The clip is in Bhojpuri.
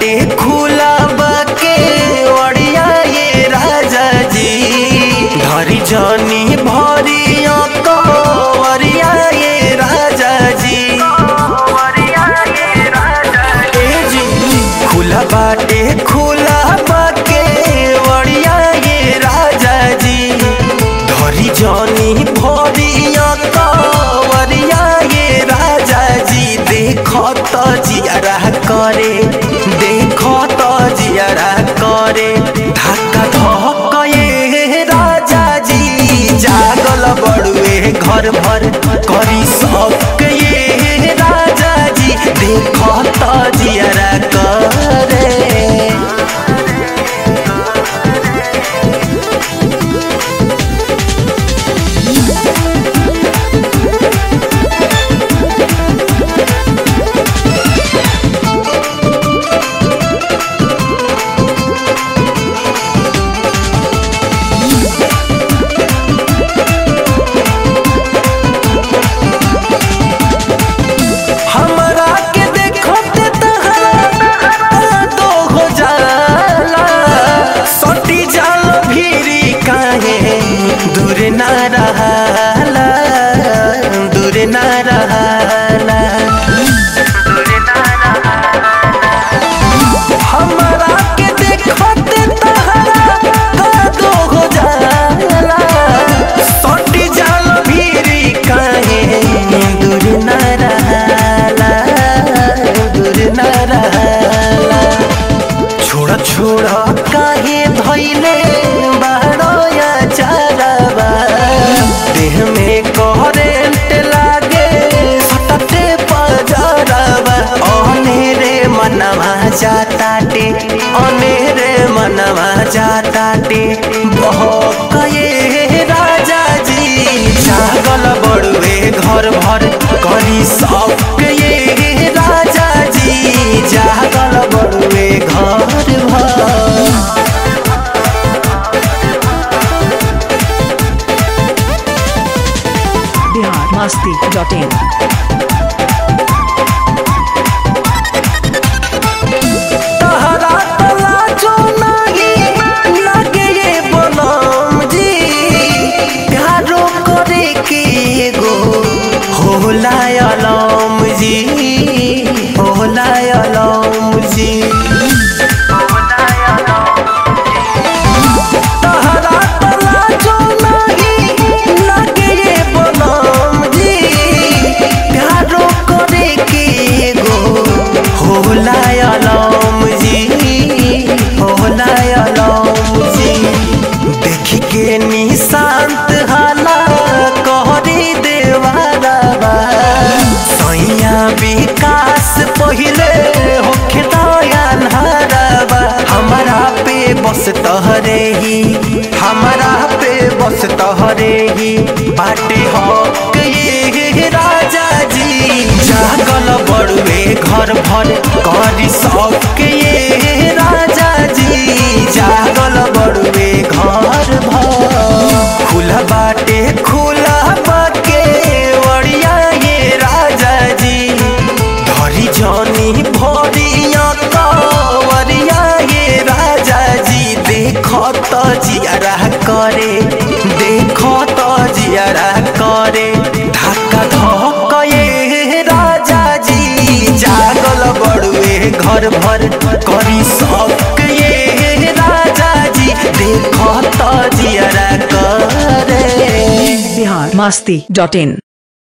बाटे खुला बाके ओड़िया ये राजा जी धरी जनी भरिया कवरिया ये राजा जी ए जी खुला बाटे खुला बाके ओड़िया ये राजा जी धरी जनी भरिया कवरिया ये राजा जी देखो तो जियारा करे देखो तो जियारा करे धक्का धक्का ये राजा जी जागल बड़ुए घर भर करी सब ये राजा जी देखो तो जियारा करे हमरा के देखत तहरा तो हो जाला सटी जाल भीरी काहे दूर ना रहला दूर ना रहला हमरा के देखत तहरा तो हो जाला सटी जाल भीरी काहे दूर ना रहला दूर ना रहला छोड़ छोड़ काहे धैले बाड़ोया चारबा देह में करेंट लागे सटते पजरबा अनेरे मनवा जाताटे अनेरे मनवा जाताटे बहकए राजा जी जागल बड़ुए घर भर करी सब ये राजा जी जागल बड़ुए घर भर बिहार मस्ती डॉट इन तहरा तला जो नाही लागे ये बनम जी प्यारो करे के एगो होला अलम जी होला अलम जी तहरा तला जो नाही लागे ये बनम जी प्यारो करे के एगो होला अलम जी होला अलम जी देखी के निशांत हाला कहरी देवारबा सैया विकास पहिले होखे दयाल हरबा हमारा पे बस तहरे ही हमारा पे बस तहरे ही बाटे हक ये राजा जी जागल बड़ुए घर भर करी सक ये राजा जी जागल बड़ुए घर भर खुला बाटे खुला बाके वड़िया ये राजा जी धरी जनी भरिया कवरिया ये राजा जी देखो तो जियारा करे देखो तो जियारा करे धक्का धक्का ये राजा जी जागल बड़ुए घर भर करी सब ये राजा जी देखो तो जियारा करे बिहार मस्ती डॉट इन